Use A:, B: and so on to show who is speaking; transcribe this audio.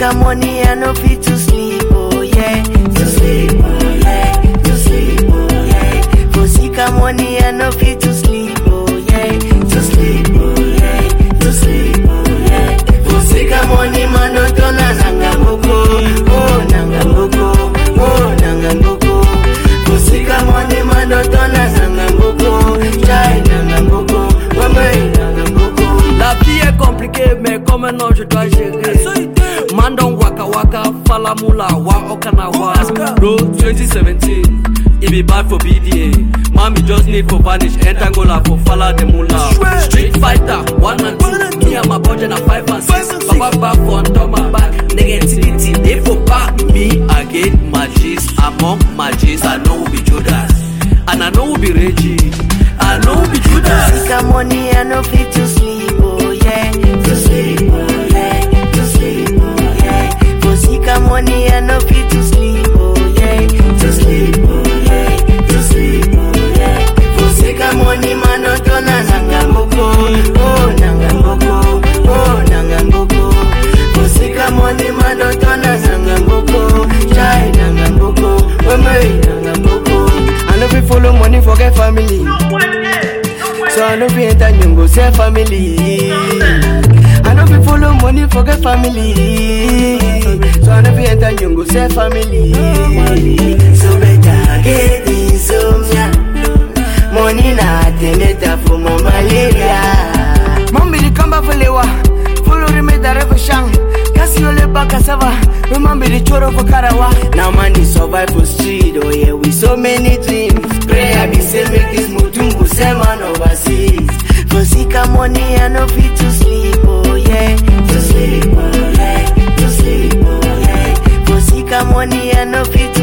A: sika money, I no fit to sleep, oh yeah. To sleep, oh yeah. To sleep, oh yeah. For sika money, I no fit to sleep, oh yeah. To sleep, oh yeah. To sleep, oh yeah. For sika money, man, no turn a nanga mboko, oh nanga mboko, oh nanga mboko. For sika money, man, no turn a nanga mboko, chai nanga mboko, wame nanga mboko.
B: La vie est compliquée, mais comme un ange, je dois gérer. Mandon waka waka, falamula, wa okanawa. Bro, 2017, it be bad for BDA. Mommy just need for vanish, entangola for fala the mula. Street fighter, one and two. Me and my budget na five and six. Papa back for top my back. Negativity, they for back me again. Magis, among magis, I know who be Judas. And I know who be Reggie. I know who be Judas.
A: Sika money, I no fit to sleep, oh yeah. To sleep, oh yeah. To sleep, oh yeah. For sika money, I no fit to sleep, oh yeah. To sleep, oh yeah. To sleep, oh yeah. For sika money, man, no turn a nanga mboko, oh nanga mboko, oh nanga mboko. For sika money, man, no turn a nanga mboko, chai nanga mboko, wame nanga mboko. I no fit follow money, forget family. So I no fit enter nyongo say family. I no fit follow money forget family. So I no fit enter nyongo say family. So better get insomnia. Money na ateneta for my malaria. Mambi di kamba felewa, follow remeda revo shang. Kasi ole baka sava, remember the choro for karawa. Now money survive for street, oh yeah, with so many dreams. Pray I be say make this mutumbu say man overseas. For sika money, I no fit to sleep, oh yeah. To sleep, oh yeah. To sleep, oh yeah. For sika money, I no fit to